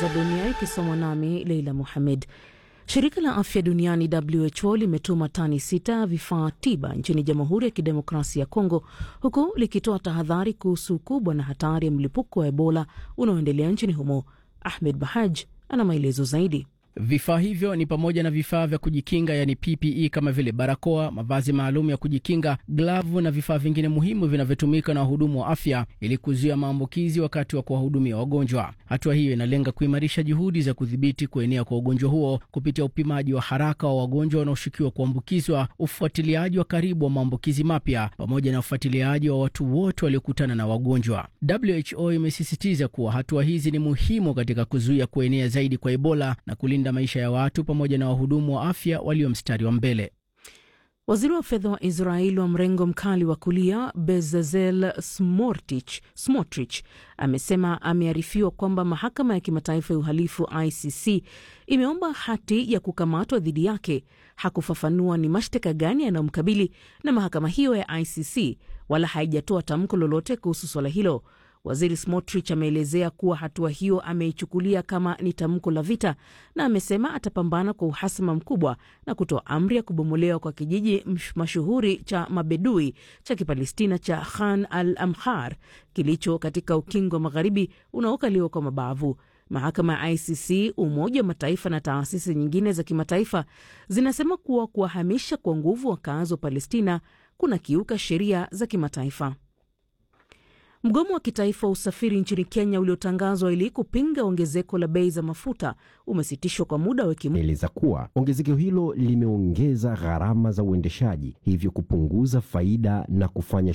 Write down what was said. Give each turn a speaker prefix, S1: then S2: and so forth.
S1: za dunia ikisomwa nami Leila Muhamed. Shirika la afya duniani WHO limetuma tani sita vifaa tiba nchini Jamhuri ya Kidemokrasia ya Kongo, huku likitoa tahadhari kuhusu ukubwa na hatari ya mlipuko wa Ebola unaoendelea nchini humo. Ahmed Bahaj ana maelezo zaidi.
S2: Vifaa hivyo ni pamoja na vifaa vya kujikinga yani PPE kama vile barakoa, mavazi maalum ya kujikinga, glavu na vifaa vingine muhimu vinavyotumika na wahudumu wa afya ili kuzuia maambukizi wakati wa kuwahudumia wagonjwa. Hatua hiyo inalenga kuimarisha juhudi za kudhibiti kuenea kwa ugonjwa huo kupitia upimaji wa haraka wa wagonjwa wanaoshukiwa kuambukizwa, ufuatiliaji wa karibu wa maambukizi mapya, pamoja na ufuatiliaji wa watu wote waliokutana na wagonjwa. WHO imesisitiza kuwa hatua hizi ni muhimu katika kuzuia kuenea zaidi kwa Ebola na kulinda maisha ya watu pamoja na wahudumu wa afya walio mstari wa mbele.
S1: Waziri wa fedha wa Israel wa mrengo mkali wa kulia Bezalel Smotrich amesema amearifiwa kwamba mahakama ya kimataifa ya uhalifu ICC imeomba hati ya kukamatwa dhidi yake. Hakufafanua ni mashtaka gani yanayomkabili na mahakama hiyo ya ICC, wala haijatoa tamko lolote kuhusu swala hilo. Waziri Smotrich ameelezea kuwa hatua hiyo ameichukulia kama ni tamko la vita na amesema atapambana kwa uhasama mkubwa na kutoa amri ya kubomolewa kwa kijiji mashuhuri cha mabedui cha Kipalestina cha Khan al Amhar kilicho katika ukingo wa magharibi unaokaliwa kwa mabavu. Mahakama ya ICC, Umoja wa Mataifa na taasisi nyingine za kimataifa zinasema kuwa kuwahamisha kwa nguvu wakazi wa Palestina kuna kiuka sheria za kimataifa. Mgomo wa kitaifa wa usafiri nchini Kenya uliotangazwa ili kupinga ongezeko la bei za mafuta umesitishwa kwa muda wa wiki moja.
S3: Eleza kuwa ongezeko hilo limeongeza gharama za uendeshaji, hivyo kupunguza faida na kufanya